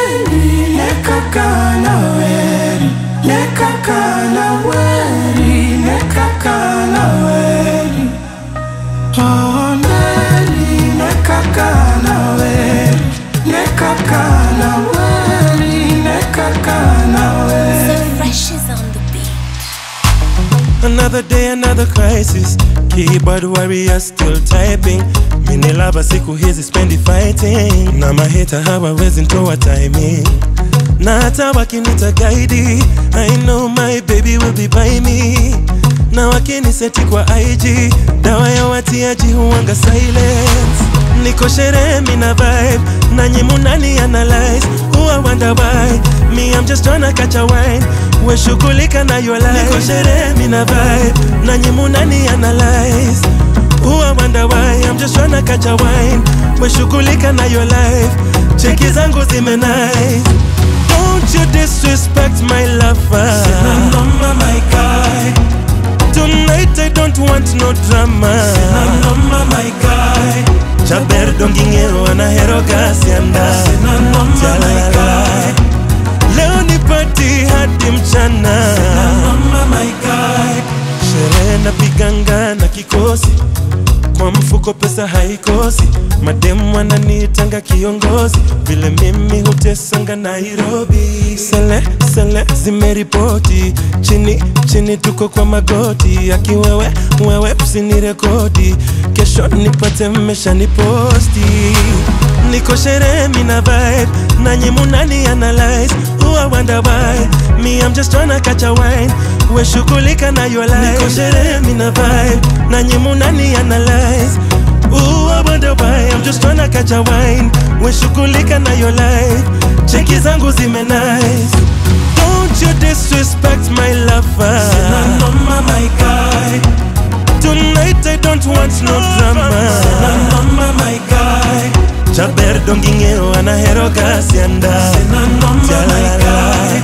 weri nekakana weri nekakana weri nekakana weri Oh, Mary, nekakana weri nekakana weri nekakana weri So fresh is on the beat. Another day, another crisis. Keyboard warrior still typing. Mini lava siku hizi spendi fighting. Na maheta hawawezi ntoa timing. Na hata wakinita guide, I know my baby will be by me. Na wakiniseti kwa IG, dawa ya watiaji huanga silence. Niko sherehe mina vibe, nanyi munani analyze. Who I wonder why, me I'm just tryna catch a wine. We shughulika na your life. Niko sherehe mina vibe, nanyi munani analyze. Who I wonder why, I'm just tryna catch a wine. We shughulika na your life. Cheki zangu zime nice. Don't you disrespect my lover. Sina noma my guy Tonight I don't want no drama. Sina noma my guy Chaber dongingero anahero gasianda. Sina noma my guy Leo ni party hadi mchana. Sina noma my guy Sherehe na piganga na kikosi kwa mfuko pesa haikosi, mademu wananiitanga kiongozi, vile mimi hutesanga Nairobi. Sele sele zimeripoti chini chini, tuko kwa magoti, akiwewe wewe usinirekodi, kesho nipate mmeshaniposti. Niko sherehe mina vibe, nanyi munani analyze, who I wonder why, me I'm just tryna catch a wine, we shughulika na your life. Niko sherehe mina vibe, nanyi munani analyze, Ooh, I wonder why I'm just tryna catch a wine We shughulika na your life Cheki zangu zime nice Don't you disrespect my lover Sina noma my guy Tonight I don't want no drama Sina noma my guy Chaber dongingeo anahero gasianda Sina noma my guy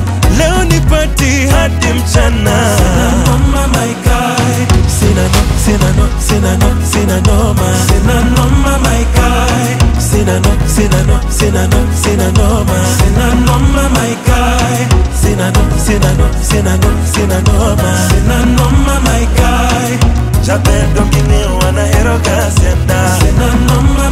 Leo ni party hadi mchana Sina noma my guy Sina no, sina no, sina no, sina noma Sina noma my guy Sina no, sina no, sina no, sina noma Sina noma my guy Sina no, sina no, sina no, sina noma Sina noma my guy Chaber dongine wana hero gasienda Sina noma